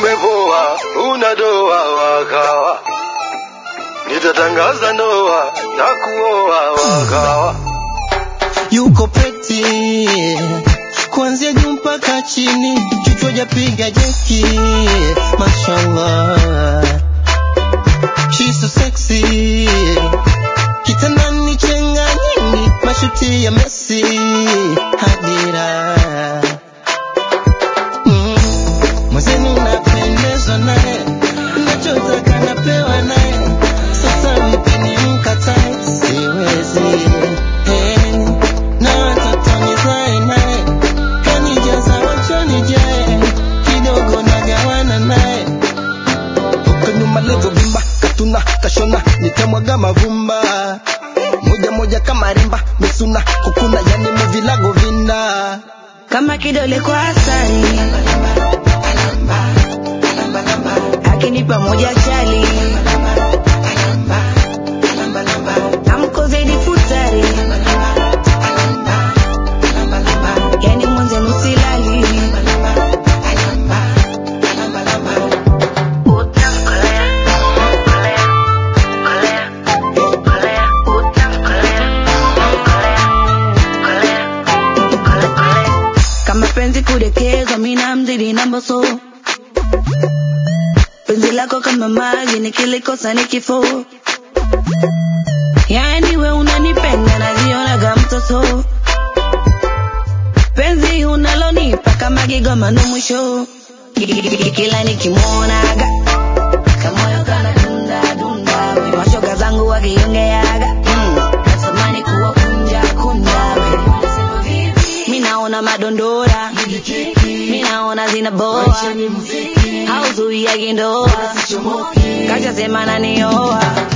umepoa, una doa wakawa, nitatangaza ndoa na kuoa wakawa. yuko peti kuanzia juu mpaka chini, kichwa japiga jeki, mashallah, she's so sexy, kitandani chenga nyingi, mashuti ya Messi, hadira mm. Mwenzenu napendezwa naye, nachotaka napewa naye, sasa mpeni mkatae, siwezi hey. Na watoto nizae naye, kanijaza wachoni jae, kidogo nagawana naye toka nyuma levo vimba katuna kashona nitamwaga mavumba moja moja kama rimba misuna kukuna yani muvilago vina kama kidole kwa asali akinipa moja chali amko zaidi futari yani mwenzenu silali kama penzi kudekezwa mina mzidi na mboso penzi lako kama maji nikilikosa ni kifo yani we unanipenda najionaga mtoto penzi unalonipa kama kigoma no mwisho kila nikimwonaga kamoyo kana dunda dunda mashoga zangu wakiongeaga mm, natamani kuwa kunja kunja mi naona madondora mi naona zinaboa hauzuiagi ndoa kachasema nanioa